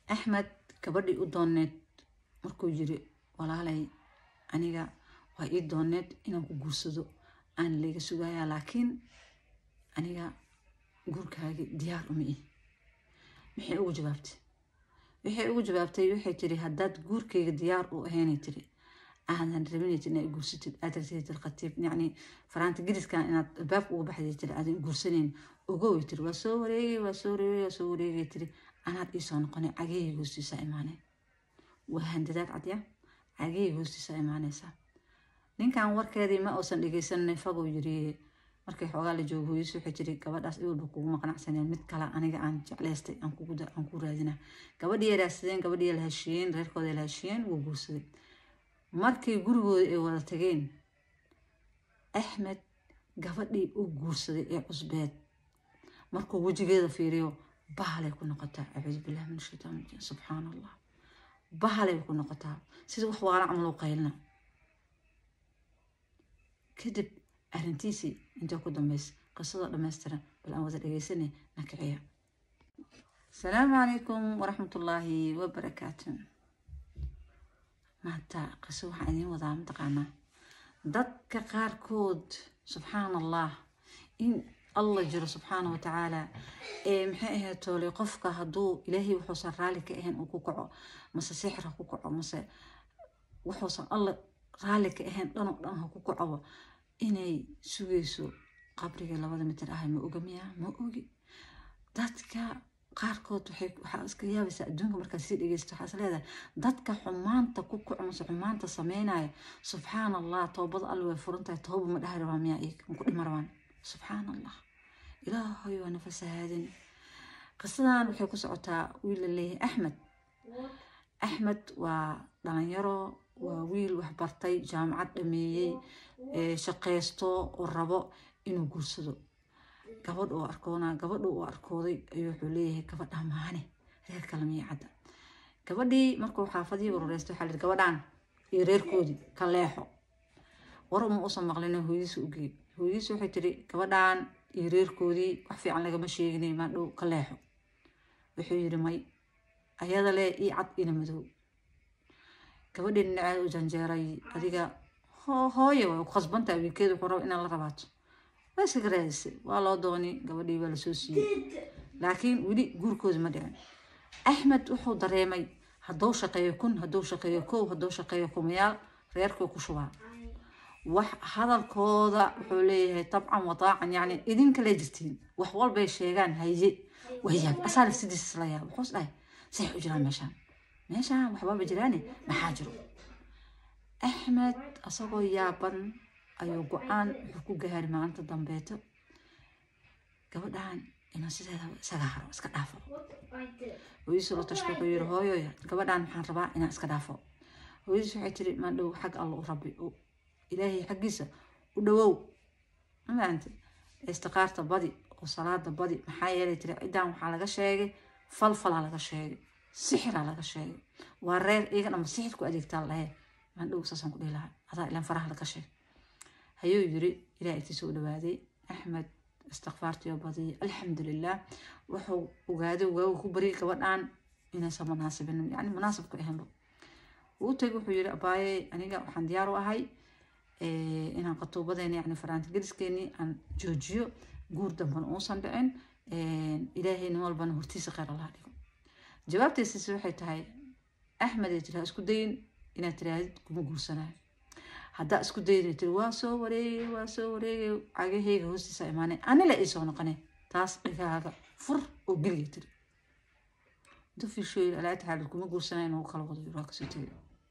axmed gabadhii u dooneed markuu yiri walaalay aniga waa ii dooneed inaan ku guursado aan layga sugayaa laakiin aniga guurkaagi diyaar uma ihi maxay ugu jawaabtay waxay ugu jawaabtay waxay tiri haddaad guurkayga diyaar u ahaynay tiri aadan rabinay inaad guursatid aad rabtid khatiib yacni faraanta gidiskan inaad albaabka uga baxday tiri aadan guursanayn ogoway tiri waa soo wareegay waa soo wareegay waa soo wareegay tiri anaad iisoo noqonay cagahayga hoostiisa imaanay waa handadaad cadya cagahayga hoostiisa imaanaysaa ninkan warkeedii ma uusan dhegeysanay faguu yiri markay xoogaa la joogo hooyis waxay tiri gabadhaas iwalba kuguma qanacsaneen mid kale aniga aan jeclaystay aan ku raadina gabadhii ay raadsadeen gabadhii la heshiiyeen reerkooda la heshiiyeen wuu guursaday markii gurigooda ay wada tageen axmed gabadhii u guursaday ee cusbeed markuu wejigeeda fiiriyo bahalay ku noqotaa acuudu billahi min ashaytaan rajiim subxaana allah bahalay ku noqotaa sida wax waala camal u qaylina kadib arrintiisii inta ku dambeys qisadoo dhammaystiran bal aan wada dhegeysanay nakiciya asalaamu calaykum waraxmatullaahi wabarakaatu maanta qiso waxaan idiin wadaa mataqaanaa dadka qaarkood subxaan allah in allah jiro subxaana wa tacaala ee maxay ahayd toole qofka hadduu ilaahay wuxuusan raalli ka ahayn uu ku kaco mase sixir ha ku kaco mase wuxuusan alla raalli ka ahayn dhanoo dhan ha ku kacoba inay sugayso qabriga labada mitir ahay ma oga miya ma ogi dadka qaarkood waxaa iska yaabaysaa adduunka markaad sii dhegeysto waxaa is leedahay dadka xumaanta ku kaco mase xumaanta sameynaya subxaan allah toobada alle way furan tahay tooba ma dhahi rabaa miyaa iyaga ma ku dhima rabaan subxaan allah ilaahay waa nafasahaadin qisadan waxay ku socotaa wiil la leeyahay axmed axmed waa dhalinyaro waa wiil waxbartay jaamacad dhameeyey shaqaysto oo rabo inuu guursado gabadh oo arkoona gabadha uu arkooday ayuu wuxuu leeyahay gabadha maane reer kale miya cadda gabadhii markuu xaafadii wareystay waxaa lihi gabadhaan iyo reerkoodii ka leexo war uma usan maqlin hooyadiisa u geey hooyadiisa waxay tiri gabadhaan iyo reerkoodii wax fiican lagama sheeginay maadhow ka leexo wuxuu yidhi may ayada lee ii cad ina madow gabadhii dhinaceeda u janjeeray adiga hooye way ku khasbantahay wiilkeeda wuxuu raba inaan la rabaato waa iskaga raadisay waa loo dooni gabadhii waa lasoo siiyey laakiin weli guurkooda ma dhicin axmed wuxuu dareemay hadduu shaqeeyo kun hadduu shaqeeyo kow hadduu shaqeeyo kumayaal reerkuu ku shubaa wax hadalkooda wuxuu leeyahay tabcan wadaacan yacni idinkale jirtiin wax walbay sheegaan haye wayaab asaa nafsidiisa isla yaab wuxuus dhahay say u jiraan meeshaan meeshaan waxbaaba jiraane maxaa jiro axmed asagoo yaaban ayuu go-aan wuxuu ku gaari maalinta dambeeto gabadhan inuu sideeda isaga haro iska dhaafo hooyadiisu la tashto wuxuu yiri hooyoya gabadhan waxaan rabaa inaan iska dhaafo hooyadiis waxay tiri maandhow xag alla u rabbi ilaahay xaggiisa u dhawow mafahamte istiqaarta badi oo salaada badi maxaa yeelay tiri ciddaan waxaa laga sheegay falfalaa laga sheegay sixiraa laga sheegay waa reer iyaga dhamba sixir ku adeegtaa lahayd maandhow saasaan ku dhihi lahaa adaa ilaan faraha laga sheegay hayuu yiri ilaah agtiisa u dhawaaday axmed istikfaartiyo badiyay alxamdulilah wuxuu ogaaday waagu ku baryay gabadhan inaysan munaasibin yani munaasib ku ahaynba uu tagay wuxuu yiri abaaye aniga waxaan diyaar u ahay inaan qatuubadeeni yani faraanti geliskeeni aan joojiyo guur dambana uusan dhicin ilaahay nin walbana hortiisa kheyr allah dhigo jawaabtaysiisi waxay tahay axmed ay tiri ha isku dayin inaad tirahdid kuma guursanayo haddaa isku dayda tiri waa soo wareegay waa soo wareegay cagahayga hoostiisa imaanay anila ii soo noqonay taas dhigaaga fur oo geliga tiri intuu fiishooyi alaa taxaalid kuma guursanay inuu kala wado waa kasoo tegay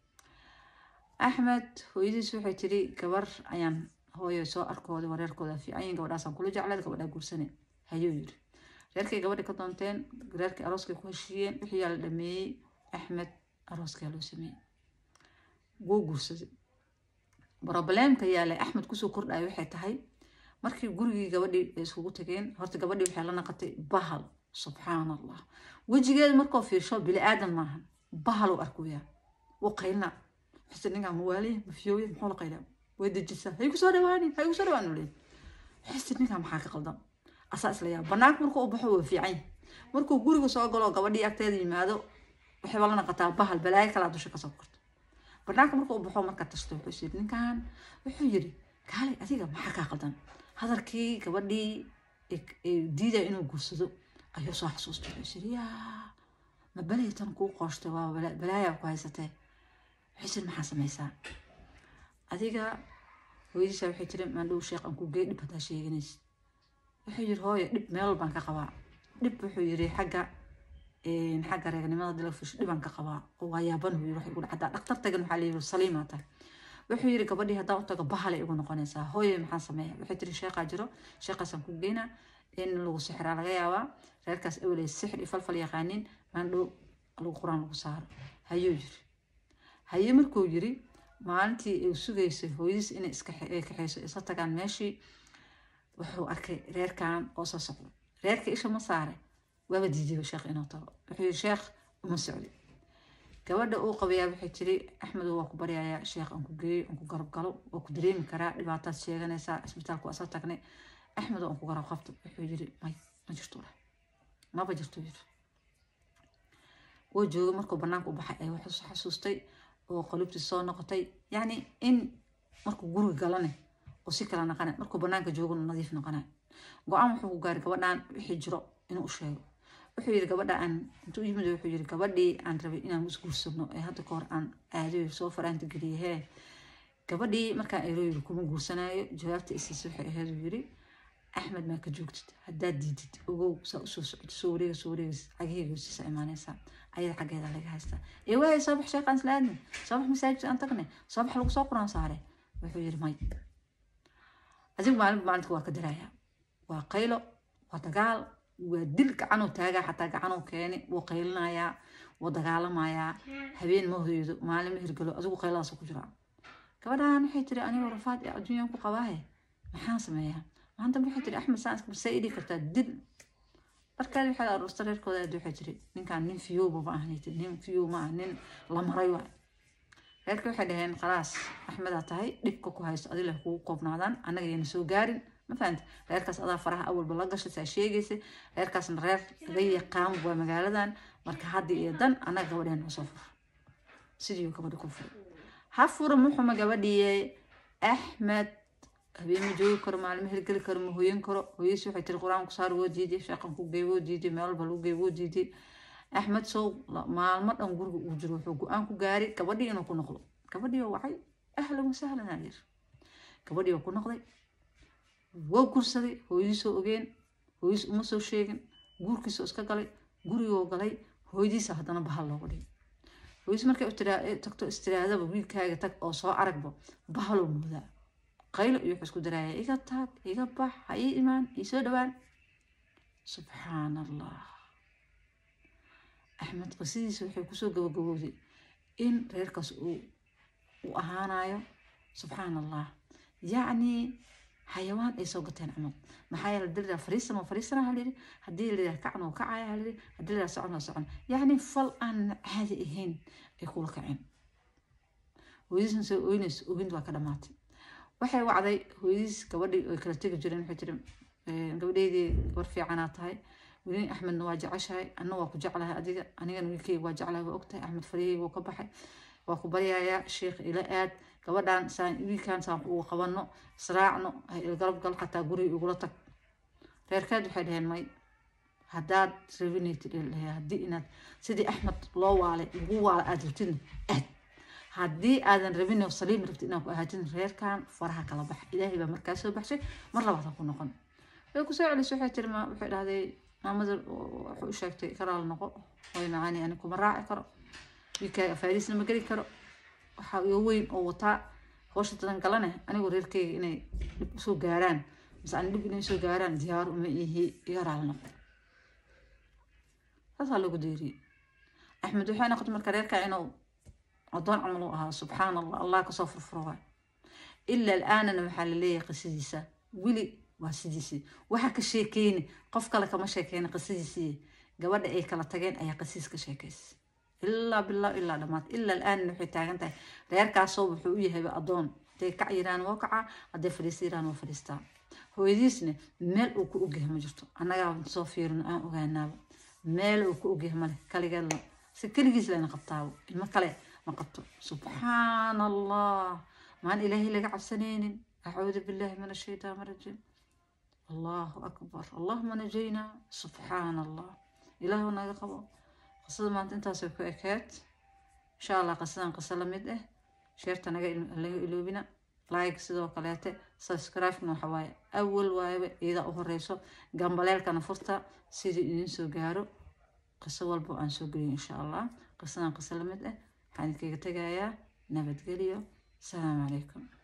axmed hooyadiis waxay tiri gabar ayaan hooyo soo arkooday wareerkooda fiicanyin gabadhaasaan kula jeclayd gabadhaa guursanay hayuu yiri reerkay gabadha ka doonteen reerkay arooskay ku heshiiyeen wixii yaa la dhameeyey axmed arooskaa loo sameeyey wuu guursaday brobleemka yaalay axmed kusoo kordhaya waxay tahay markii gurigii gabadhii ay iskugu tageen horta gabadhii waxay la naqatay bahal subxaan allah wejigeeda markoo fiirsho bili aadan maahan bahal u arkuyaa wuu qaylna xuse ninkaa mawaaliya mafiyooya muxuu la qaylaa way dejisaa hay kusoo dhawaani hay kusoo dhawaan ule xuse ninkaa maxaa ka qaldan asaa isla yaa banaanka markuu u baxo waa fiican markuu guriga soo galo gabadhii agteeda yimaado waxay wala naqataa bahal balaayo kalaa dusha kasoo korto banaanka marka uu baxo marka tashto wuxuu yiri ninkan wuxuu yiri kaalay adiga maxaa kaa qaldan hadalkii gabadhii diidaya inuu guursado ayuu soo xasuustay wuxuu yiri yaa ma balaytan kuu qooshtay waa balaayaa ku haysatee wuxuu yiri maxaa samaysaa adiga hooyadiisa waxay tiri maandhow sheekh aan ku gey dhib haddaa sheeganaysid wuxuu yiri hooyo dhib meel baan ka qabaa dhib wuxuu yiri xagga xagga reegnimada dilafish dhibaan ka qabaa oo waa yaaban uu yiri wax igu dhacdaa dhaktar tagan waxaa layiri saliimaa tahay wuxuu yiri gabadhii haddaan u tago bahalay igu noqonaysaa hooyo maxaan sameeya waxay tiri sheekhaa jiro sheekhaasaan ku geynaa in lagu sixiraa laga yaabaa reerkaas aweley sixir iyo falfal yaqaanin maandhow lagu quraan lagu saaro hayuu yiri haye markuu yiri maalintii uu sugaysay hooyadiis inay iska kaxayso isla tagaan meeshii wuxuu arkay reerkan oo soo socdo reerka isha ma saare waaba diidiyo sheekh inuu tago wuxuu yiri sheekh uma socdi gabadha uu qabayaa waxay tiri axmedow waa ku baryayaa sheekh aan ku geeyo aan ku garab galo waa ku dareemi karaa dhibaataad sheeganaysaa isbitaalku waa isla tagnay axmedow aan ku garab qabto wuxuu yiri may ma jirto leh maba jirto yiri wuu joogay markuu banaanka u baxay ay wuxuu xasuustay oo qalubtii soo noqotay yacni in markuu guriga galane oo si kala naqanay markuu banaanka joogo nadiif noqonay go-aan wuxuu ku gaaray gabadhan wixii jiro inuu u sheego wuxuu yiri gabadha aan intuu yimid wuxuu yiri gabadhii aan rabay inaan isguursano ee hadda kahor aan aadayo soo faraanta geliyay hee gabadhii markaan ero yiri kuma guursanaayo jawaabta isiisa waxay ahayd uu yiri axmed maa ka joogtid haddaad diidid ogow saa usoo socdo soo wareega soo wareegas cagaheyga hosiisa imaanaysaa ayada xaggeeda laga haystaa ee waaya soo bax sheeqaan isla aadnay soo bax masaajid aan tagnay soo bax lagu soo quraan saare wuxuu yiri may adigu maalin maalinta waa ka darayaa waa qaylo waa dagaal waa dil gacanuu taagaa xataa gacanuu keeni wuu qaylinayaa wuu dagaalamayaa habeen ma hoydo maalin ma hirgalo adigu qayladaas ku jiraa gabadhaan waxay tiri anigoo rafaad ee adduunyaan ku qabaahe maxaan sameeyaa maanta waxay tiri axmed saan iska say idhii kartaa dil markaad waxaad aruurta reerkooda aad waxay tiri ninkaan nin fiyowba ma ahan tiri nin fiyow ma ah nin la maray waay reerka waxay dhaheen khalaas axmedaa tahay dhibka ku haysto adila kugu koobnaadaan annaga yana soo gaarin ma fahamti reerkaas adaa faraha awalba la gashay saa sheegaysa reerkaasna reer laga yaqaan waa magaaladan marka haddi iyo dan annaga gabadheen usoo fur sidii gabadhi ku furay ha fura muxuma gabadhiye axmed habeen ma joogi karo maalin ma hirgeli karo ma hoyan karo hooyadiis waxay tiri qur-aan ku saar woo diiday sheeqan ku gey woo diiday meel walba lagu gey woo diiday axmed sow maalmo dhan guriga uu jiro wuxuu go-aan ku gaaray gabadhii inuu ku noqdo gabadhii oo wacay ahlan wasahlan aa yir gabadhii oo ku noqday waa gursaday hooyadiisoo ogeen hooyadiis uma soo sheegin guurkiisoo iska galay gurigoo galay hooyadiisa haddana bahal looga dhigay hooyadiis markay tagto istiraadaba wiilkaaga tag oo soo aragba bahaloo moodaa qaylo iyo wuxuu isku daraaya iga taag iga bax ha ii imaan ii soo dhowaan subxaan allah axmed qisadiisa waxay kusoo gabagabowday in reerkaas uu u ahaanayo subxaan allah yacni xayawaan ay soo gateen camal maxaa yeele hadii liraa fariisan oo fariisana haliri haddii liraa kacan oo kacaya haliri haddii liraa socon oo socon yacni fal aan caadi ahayn ay kula kaceen hooyadiisna soo oynayso ogind waa ka dhamaatay waxay wacday hooyadiis gabadhii ay kala tegi jireen waxay tiri gabadheydii gabar fiicanaa tahay weli axmedna waa jeceshahay anna waa ku jeclahay adiga anigana wiilkeyga waa jeclahay waa ogtahay axmed faryaheyga wuu ka baxay waa ku baryayaa sheekh ila aad gabadhan saan wiilkan saan ugu qabano israacno galab gal xataa guriga igula tag reerkeed waxay dhaheen may haddaad rabinaytid haddii inaad sidii axmed loo waalay lagu waala aad rabtidna aad haddii aadan rabin oo saliim rabtid inaad ku ahaatin reerkan faraha kala bax ilaahay baa markaa soo baxshay mar labaad ha ku noqon way kusoo celisay waxay tiri waxay dhahday maamada wuxuu u sheegtay karaal noqo way macaani ani kuma raaci karo wiilkaaga faariisna ma geli karo waxaa iga weyn oo wataa howsha dadan galane anigoo reerkeyga inay dhib usoo gaaraan mise ani dhib inay soo gaaraan diyaar uma ihi iga raal noqo saasaa lagu deeriyey axmed waxay noqotay marka reerkaa inuu addoon camal u ahaa subxaan allah allah kasoo furfuro waay ilaa alaanana waxaa la leeyahay qisadiisa weli waa sidiisii waxaa ka sheekeyni qof kale kama sheekeyna qisadiisii gabadha ay kala tageen ayaa qisiis ka sheekaysa ilaa bilaa ilaa dhammaad ilaa alaanana waxay taagan tahay reerkaasoo wuxuu u yahayba addoon hadday kac yiraan waa kacaa hadday fadhiista yiraan waa fadhiistaa hooyadiisna meel uu ku ogyahay ma jirto annagaa soo fiirino aan ogaanaaba meel uu ku ogyahay male kaligeed si keligiis lana qabtaabo ilmo kale ma qabto subxaan allah maan ilaahay laga cabsanaynin acuudu billahi min ashaytaan rajiim allahu akbar allahuma najayna subxaan allah ilaahu naga qabo qisada maanta intaasay ku ekeed insha allah qisadan qiso la mid ah sheerta naga laga iloobina like sidoo kaleete subscribe-na waxa waaye awal waayaba iyada u horeyso gambaleelkana furta sidii idin soo gaaro qiso walba aan soo geliyo insha allah qisadan qiso la mid ah waxaan idinkaga tegayaa nabadgelyo asalaamu calaykum